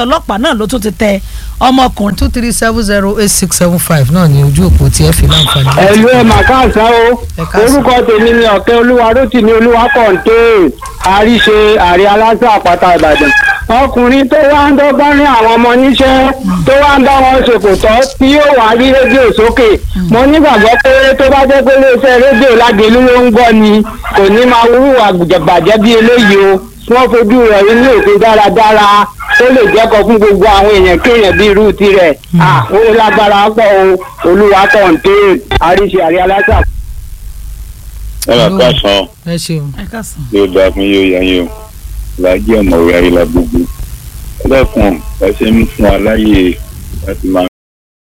ọlọ́pàá náà ló tún ti tẹ ọmọkùnrin two three seven zero eight six seven five náà ní ojú òpó tí ẹ fi láǹfààní. ẹ̀lú ẹ̀ mà káàsán o Ẹ káàsán. orúkọ tèmi ni ọ̀kẹ́ olúwa rótìmí olúwa kọ̀ǹté àríṣe àrí aláṣẹ àpáta ìbàdàn ọkùnrin tó wá ń dọ́gbọ́n ní àwọn ọmọ níṣẹ́ tó wá ń bá wọn ṣèkò tọ́ tí yóò wá rí rédíò sókè mo nígbàgbọ́ pé tó bá jẹ́ pé iléeṣẹ́ rédíò lágbèlú ló ń gbọ́ ni kò ní máa wúwà bàjẹ́ bí eléyìí o wọ́n fojú rẹ̀ rí ní òfin dáradára tó lè jẹ́kọ̀ fún gbogbo àwọn èèyàn kéèyàn bí irú tirẹ̀ à ó lágbára pọ̀ o olúwa kọ̀ǹté àríṣe àrí aláṣà ẹ máa káàsán ẹ ṣeun. ẹ káàsán. yóò dáa fún yóò yá yín o làájì ọ̀mọ̀wé ayélujára gbogbo ẹlẹ́kùn ẹ ṣe ń fún wa láyè láti máa